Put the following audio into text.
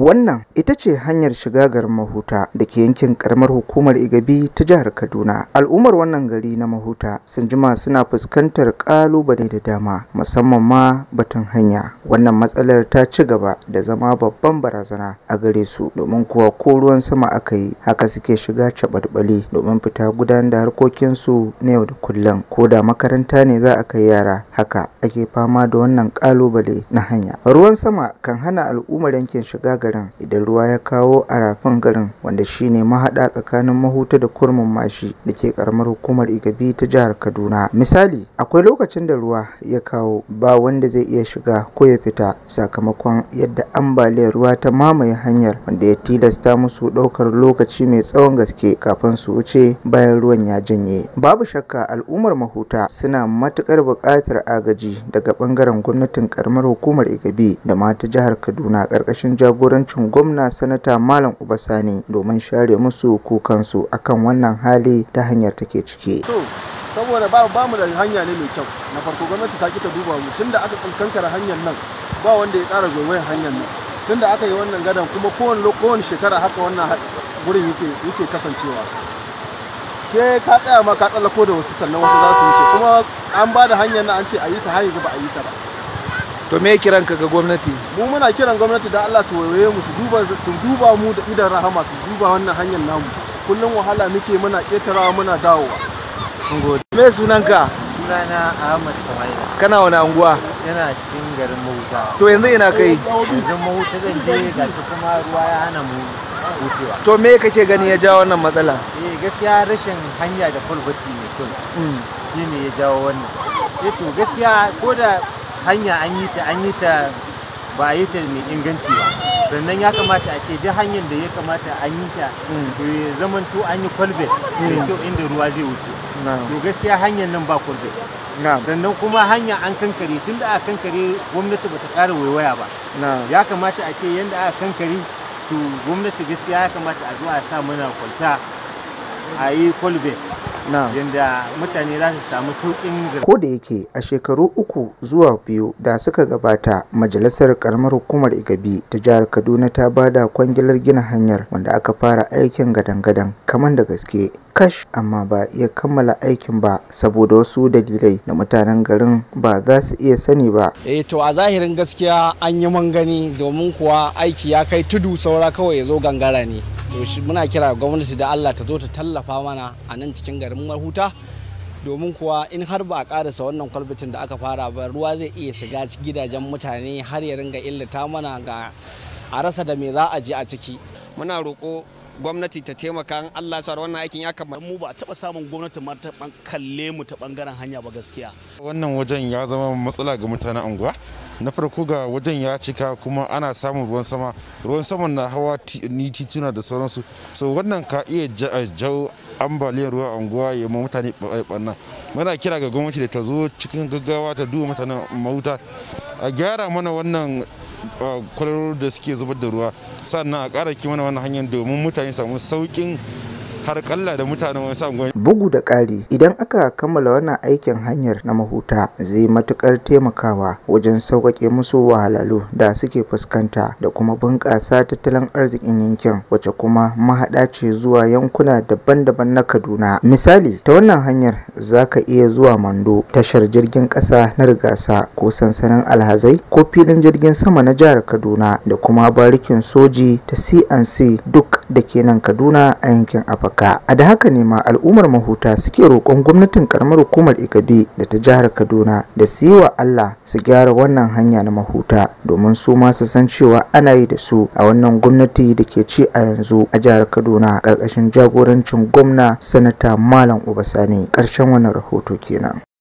Wannan ita ce hanyar shiga garin Mahuta da ke yankin karamar hukumar Igabi ta jihar Kaduna. Al'ummar wannan gari na Mahuta sun jima suna fuskantar kalubale da dama musamman ma batun hanya. Wannan matsalar ta ci gaba da zama babban barazana a gare su domin kuwa ko ruwan sama aka yi haka suke shiga caɓalɓali domin fita gudanar da harkokinsu na yau da kullum ko da makaranta ne za a kai yara haka ake fama da wannan kalubale na hanya. Ruwan sama kan hana al'ummar yankin shiga garin idan ruwa ya kawo a rafin garin wanda shine mahaɗa tsakanin mahuta da kurmin mashi da ke karamar hukumar igabi ta jihar kaduna misali akwai lokacin da ruwa ya kawo ba wanda zai iya shiga ko ya fita sakamakon yadda ambaliyar ruwa ta mamaye hanyar wanda ya tilasta musu ɗaukar lokaci mai tsawon gaske kafin su wuce bayan ruwan ya janye babu shakka al'ummar mahuta suna matukar buƙatar agaji daga ɓangaren gwamnatin karamar hukumar igabi da ma ta jihar kaduna ƙarƙashin jagorancin gwamna sanata malam ubasani domin share musu kukansu akan wannan hali ta hanyar take ciki to saboda ba ba mu da hanya ne mai kyau na farko gwamnati ta kita duba mu tunda aka kankara hanyar nan ba wanda ya ƙara goyon hanyar nan tunda aka yi wannan gadan kuma kowane kowane shekara haka wannan wurin yake yake kasancewa ke ka tsaya ma ka tsallako da wasu sannan wasu za su wuce kuma an ba da hanyar nan an ce a yi ta har yanzu ba a yi ta ba to me kiran ka ga gwamnati mu muna kiran gwamnati da Allah su waye mu su duba su duba mu da idan rahama su duba wannan hanyar namu kullum wahala muke muna ketarawa muna dawowa me sunanka sunana Ahmad Samaila kana wani anguwa yana cikin garin Mahuta to yanzu ina kai yanzu Mahuta zan je ga kuma ruwa ya hana mu wucewa to me kake gani ya jawo wannan matsala eh gaskiya rashin hanya da kwalbati mai kyau shine ya jawo wannan eh to gaskiya ko da hanya an yi ta an yi ta ba a yi ta mai inganci ba sannan ya kamata a ce duk hanyar da ya kamata an yi ta to ya zamanto an yi kwalbet mai kyau inda ruwa zai wuce to gaskiya hanyar nan ba kwalbet sannan kuma hanya an kankare tun da aka kankare gwamnati bata ƙara waiwaya ba ya kamata a ce yadda aka kankare to gwamnati gaskiya ya kamata a zo a sa mana kwalta a yi kwalbet yadda mutane za su samu sauƙin ko da yake a shekaru uku zuwa biyu da suka gabata majalisar karamar hukumar igabi ta jihar kaduna ta bada kwangilar gina hanyar wanda aka fara aikin gadan-gadan kamar da gaske kash amma ba iya kammala aikin ba saboda wasu dalilai da mutanen garin ba za su iya sani ba eh to a zahirin gaskiya an yi mangani domin kuwa aiki ya kai tudu saura kawai ya zo gangara ne to muna kira gwamnati da Allah ta zo ta tallafa mana a nan cikin garin Mahuta domin kuwa in har ba a karasa wannan kwalbitin da aka fara ba ruwa zai iya shiga gidajen mutane har ya ringa illata mana ga a rasa da me za a je a ciki muna roƙo gwamnati ta taimaka in Allah sa wannan aikin ya kamata mu ba a taba samun gwamnati ma ta kalle mu ta bangaren hanya ba gaskiya wannan wajen ya zama matsala ga mutanen anguwa na farko ga wajen ya cika kuma ana samun ruwan sama ruwan saman na hawa ni tituna da sauransu so wannan ka iya jawo ambaliyar ruwa anguwa ya ma mutane ɓanna muna kira ga gwamnati da ta zo cikin gaggawa ta duba mutanen mahuta a gyara mana wannan kwararru da suke zubar da ruwa sannan a ƙara mana wannan hanyar domin mutane samu sauƙin har kalla da mutanen wasu anguwa. Bugu da ƙari idan aka kammala wannan aikin hanyar na mahuta zai matukar taimakawa wajen sauƙaƙe musu wahalalu da suke fuskanta da kuma bunƙasa tattalin arzikin yankin wacce kuma mahaɗa ce zuwa yankuna daban-daban na Kaduna. Misali ta wannan hanyar za ka iya zuwa Mando tashar jirgin ƙasa na Rigasa ko sansanin Alhazai ko filin jirgin sama na jihar Kaduna da kuma barikin soji ta CNC duk da ke nan Kaduna a yankin Afirka. a da haka ne ma al'ummar mahuta suke roƙon gwamnatin karamar hukumar igabe da ta jihar kaduna da su yi wa allah su gyara wannan hanya na mahuta domin su ma su san cewa ana yi da su a wannan gwamnati da ke ci a yanzu a jihar kaduna ƙarƙashin jagorancin gwamna sanata malam ubasani ƙarshen wannan rahoto kenan